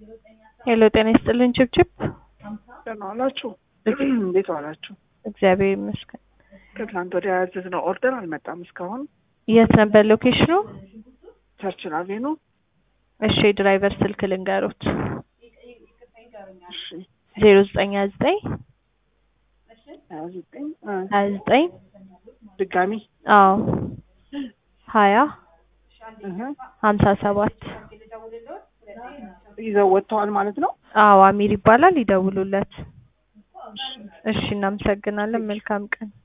ሄሎ ጤና ይስጥልን ችብችብ። ደህና ዋላችሁ? እንዴት ዋላችሁ? እግዚአብሔር ይመስገን። ከትናንት ወዲያ ያዘዝነው ኦርደር አልመጣም እስካሁን። የት ነበር ሎኬሽኑ? ቸርችን አቬኑ። እሺ የድራይቨር ስልክ ልንገሮት። እሺ ዜሮ ዘጠኝ ሀያ ዘጠኝ ሀያ ዘጠኝ እ ሀያ ዘጠኝ ድጋሚ አዎ ሀያ እህ ሀምሳ ሰባት ይዘው ወጥተዋል ማለት ነው። አዎ አሚር ይባላል። ይደውሉለት። እሺ እናመሰግናለን። መልካም ቀን